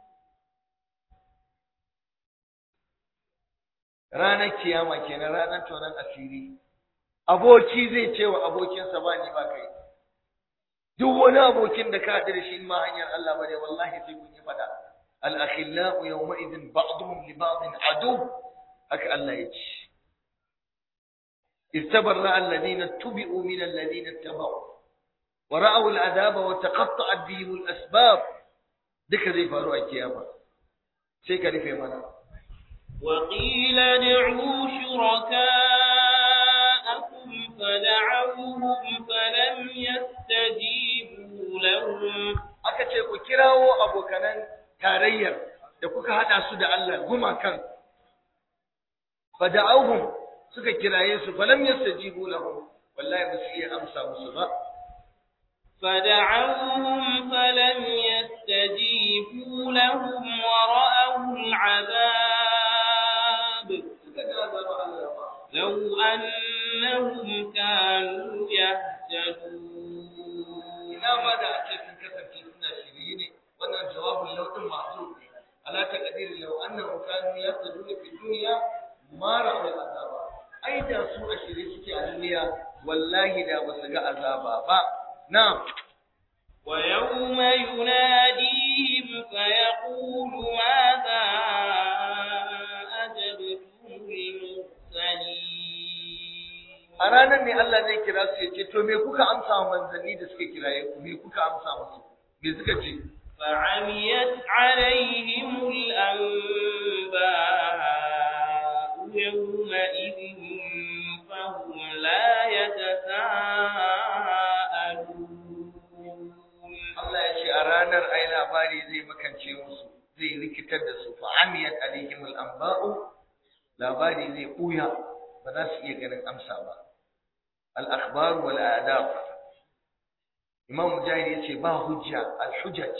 ranar kiyama kenan ranar tonon asiri aboki zai ce wa abokinsa ba ni ba kai duk wani abokin da ka haɗu da shi ma hanyar Allah bane wallahi sai kun yi fada al-akhillau yawma idin ba'dhum li ba'din adu haka Allah ya ce istabarra alladhina tubi'u min alladhina tabau wa ra'aw al-adaba wa taqatta'at bihim al-asbab duka zai faru a kiyama sai ka rufe mana وقيل ادعوا شركاءكم فدعوهم فلم يستجيبوا لهم aka ce ku kirawo abokanan tarayyar da kuka hada su da Allah gumakan fada'awhum suka kiraye su falam yastajibu lahum wallahi ba su iya amsa musu ba فدعوهم فلم يستجيبوا لهم ورأوا العذاب لو أنهم كانوا يهتدون ina ma da ake sun kasance suna shirye ne wannan jawabin lauɗin masu ala taqdir law annahum kanu yahtaduna fi dunya ma ra'u azaba ai da su a shirye suke a duniya wallahi da ba su ga azaba ba na'am ويوم يناديهم فيقول ماذا أجبتم المرسلين a ranar ne Allah zai kira su ya ce to me kuka amsa wa manzanni da suka kiraye ku me kuka amsa musu me suka ce فعميت عليهم الأنباء يومئذ فهم لا يتساءلون Allah ya ce a ranar ai labari zai makance musu zai rikitar da su fa'amiyat alaihim al-anba'u labari zai buya ba za su iya ganin amsa ba al-akhbar wal adab Imam Mujahid yace ba hujja al-hujaj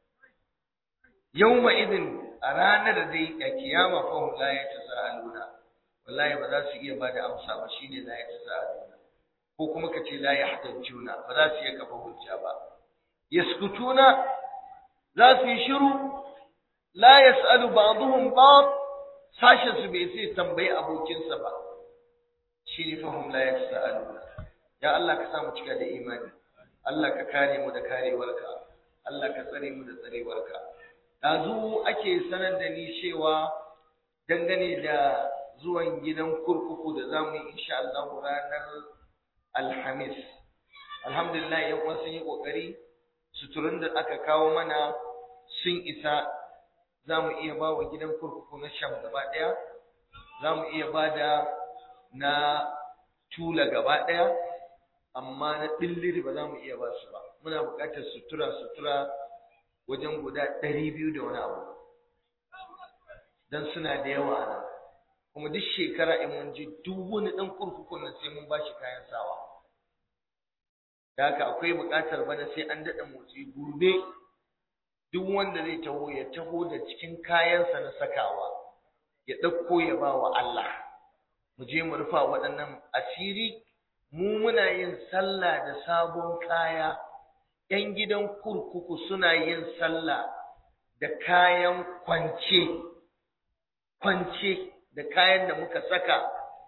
yawma idin a ranar dai a kiyama fa hum la yatasaaluna wallahi ba za su iya bada amsa ba shine la yatasaaluna ko kuma kace la yahtajuna ba za su iya kafa hujja ba yaskutuna za su yi shiru la yas'alu ba'dhum ba'd sashin su bai sai tambayi abokinsa ba shine fahum la yas'aluna ya Allah ka samu cika da imani Allah ka kare mu da karewarka Allah ka tsare mu da tsarewarka dazu ake sanar da ni cewa dangane da zuwan gidan kurkuku da zamu yi insha Allah ranar Alhamis alhamdulillah yan uwa sun yi kokari suturun da aka kawo mana sun isa za mu iya ba wa gidan kurkuku na sham gaba ɗaya za mu iya ba da na tula gaba ɗaya amma na ɗilliri ba za mu iya ba su ba muna buƙatar sutura sutura wajen guda ɗari biyu da wani abu don suna da yawa a nan kuma duk shekara in mun ji duk wani ɗan kurkukun nan sai mun ba shi kayan sawa da haka akwai buƙatar bana sai an daɗa motsi gobe duk wanda zai taho ya taho da cikin kayansa na sakawa ya ɗauko ya ba wa Allah mu je mu rufa waɗannan asiri mu muna yin sallah da sabon kaya ‘yan gidan kurkuku suna yin sallah da kayan kwance kwance da kayan da muka saka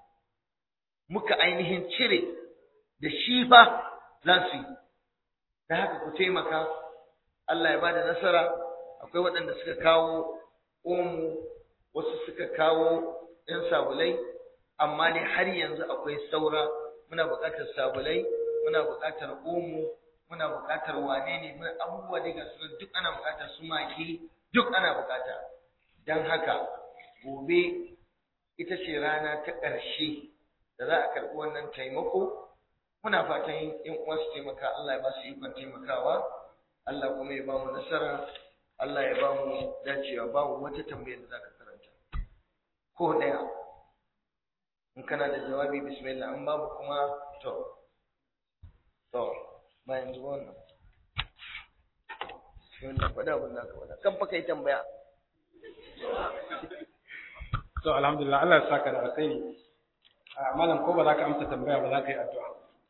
muka ainihin cire da shi fa za su yi da haka ku taimaka Allah ya bada nasara akwai waɗanda suka kawo omo wasu suka kawo ɗan sabulai amma ne har yanzu akwai saura muna buƙatar sabulai muna buƙatar omo muna buƙatar wane ne muna abubuwa daga su duk ana buƙatar su maki duk ana buƙata don haka gobe ita ce rana ta ƙarshe da za a karɓi wannan taimako muna fatan yan uwa su taimaka Allah ya ba su ikon taimakawa Allah kuma ya ba mu nasara Allah ya ba mu dacewa ba mu wata tambayar da zaka karanta ko daya in kana da jawabi bismillah in babu kuma to to bayan zuwa wannan bismillah faɗa abin da ka faɗa kan fa kai tambaya to alhamdulillah Allah ya saka da alkhairi a malam ko ba za ka amsa tambaya ba za ka yi addu'a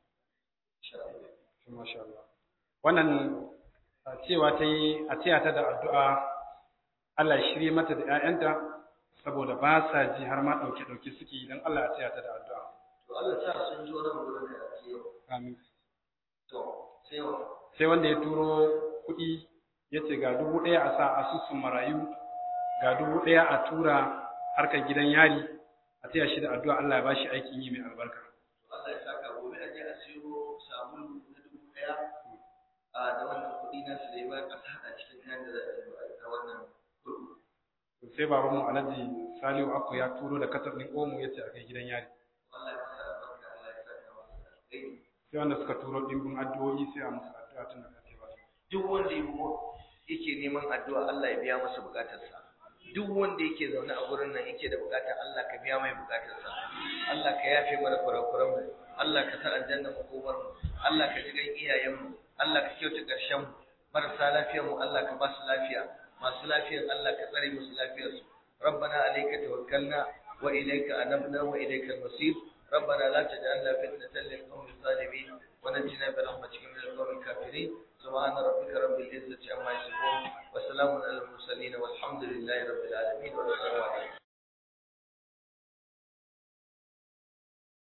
masha Allah wannan cewa ta yi a taya ta da addu'a Allah ya shirye mata da ‘ya'yanta saboda ba sa ji har ma ɗauke-ɗauke suke idan Allah ya taya ta da addu'a. to Allah sa sun ji wannan gurin da ake yau Amin. to sai wa Sai wanda ya turo kuɗi ya ce ga dubu ɗaya a sa asusun marayu, ga dubu ɗaya a tura harkar gidan yari, a taya shi da addu'a Allah ya ba shi aikin yi mai albarka. Allah ya saka gobe a je a siyo sabulu na dubu ɗaya a da wannan kuɗi na su da ya bayar a haɗa cikin kayan da za a yi a wannan kurkuku. To Sai babanmu Alhaji Salihu Akko ya turo da kasar ɗin Omo ya ce a kai gidan yari. Allah ya masa albarka Allah ya saka masa alheri. Sai wanda suka turo ɗimbin addu'o'i sai a musu addu'a tun da kake ba. Duk wanda ya mu yake neman addu'a Allah ya biya masa bukatarsa duk wanda yake zaune a gurin nan yake da bukata Allah ka biya mai bukatarsa Allah ka yafe mana kurakuran mu Allah ka sa aljanna makomar mu Allah ka ji gan iyayen mu Allah ka kyauta karshen mu marasa lafiyar mu Allah ka ba su lafiya masu lafiyar Allah ka tsare musu lafiyar su ربنا عليك توكلنا وإليك أنبنا وإليك المصير ربنا لا تجعلنا فتنة للقوم الظالمين ونجنا برحمتك من القوم الكافرين سبحان ربك رب العزة عما يصفون وسلام على المرسلين والحمد لله رب العالمين والسلام عليكم